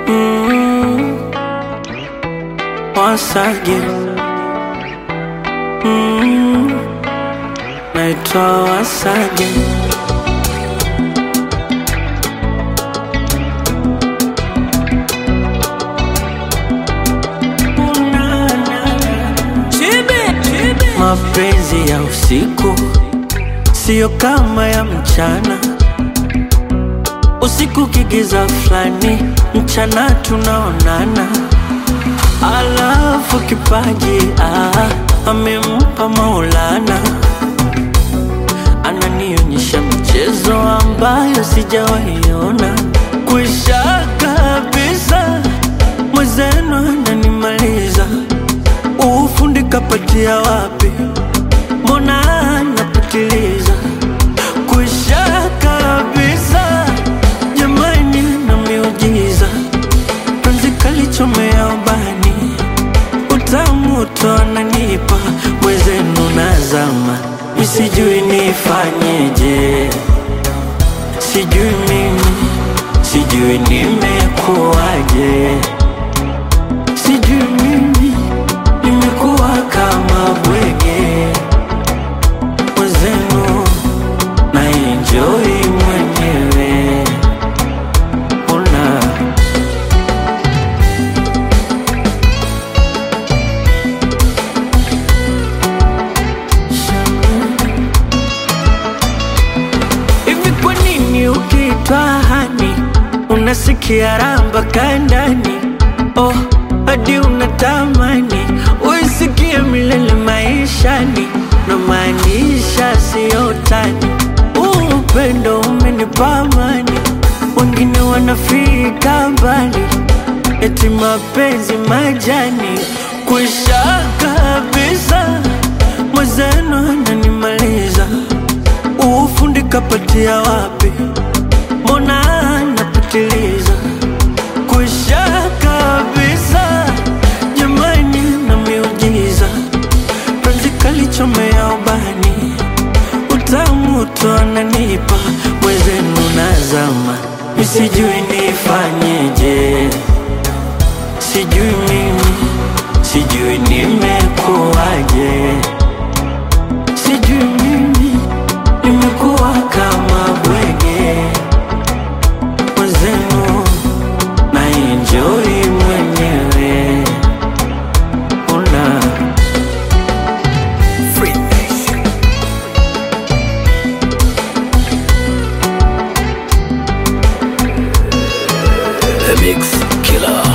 Mm, once again. Mm, naitwa once again. Mapenzi ya usiku siyo kama ya mchana. Usiku kigiza fulani, mchana tunaonana. Alafu kipaji ah, amempa Maulana, ananionyesha mchezo ambayo sijawaiona. Kwisha kabisa, mwenzenu ananimaliza. Ufundi kapatia wapi? Mbona anapitiliza? Kwisha kabisa, jamani, na miujiza penzi kalichomea ubani, utamu tu ananipa mwenzenu, nazama misijui nifanyeje, sijui mimi, sijui nimekuwaje, sijui mimi nimekuwa kama bwege mwenzenu, na enjoy mwenyewe una Hivi kwa nini ukiitwa hani unasikia ramba kandani? Oh, hadi unatamani uisikie milele maishani, na maanisha siyo tani. Huu upendo umenipa amani, wengine wanafika mbali, eti mapenzi majani kwisha kabisa, mwenzenu ananimaliza ufundi kapatia wapi? Mbona anapitiliza? Kwisha kabisa, jamani, na miujiza penzi kalichomea ubani, utamu tu ananipa mwenzenu, nazama misijui nifanyeje, sijui mimi, sijui nimekuwaje, sijui mimi nimekuwa kama bwege mwenzenu, na enjoy mwenyewe una The Mix Killer.